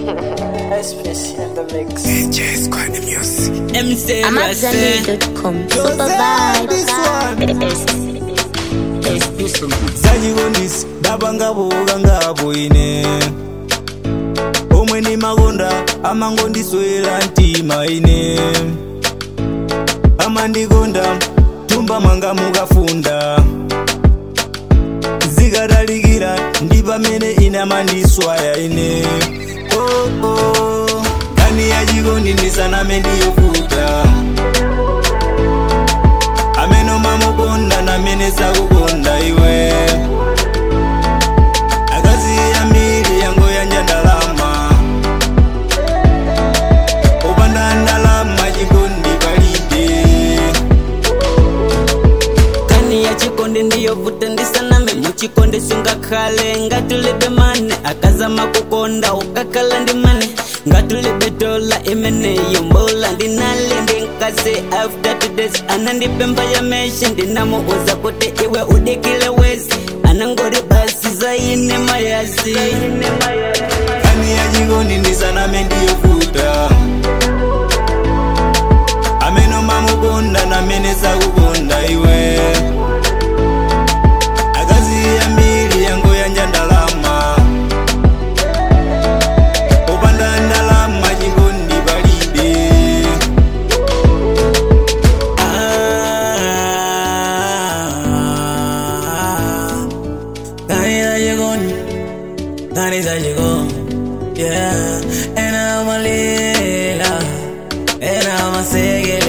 Especially in the mix. MC I'm at Rasta. zenny.com. Super vibes. zachikondisi ndapanga buka ngapo ine omwe ni makonda amangondiswera mtima ine amandikonda tumba mwanga mukafunda zikatalikira ndi pamene ine amandiswaya ine oh, oh. kani yachikondi ndisaname ndiyofuta amene umamukonda namene sakukonda iwe akazi yambiri yango yanja ndalama upanda ndalama chikondi palibe kani ya chikonde ndiyovuta ndisaname muchikonde sungakhale ngatulibe mane akazama kukonda ukakhala ndi mane ngatulibe dola imeneyo mbola ndinali ndinkase after todays anandipemba ya meshi ndinamuuza kuti iwe udikile wezi anangori basi zaine mayasi kani yachikondi ndisaname ndiyofuta amene umamukonda namene sakukonda iwe akazi yambiri yango yanja ndalama upanda ndalama chikondi palibe Dani ya llegó, Dani ya llegó, yeah. And I'm a lila, and I'm a seguir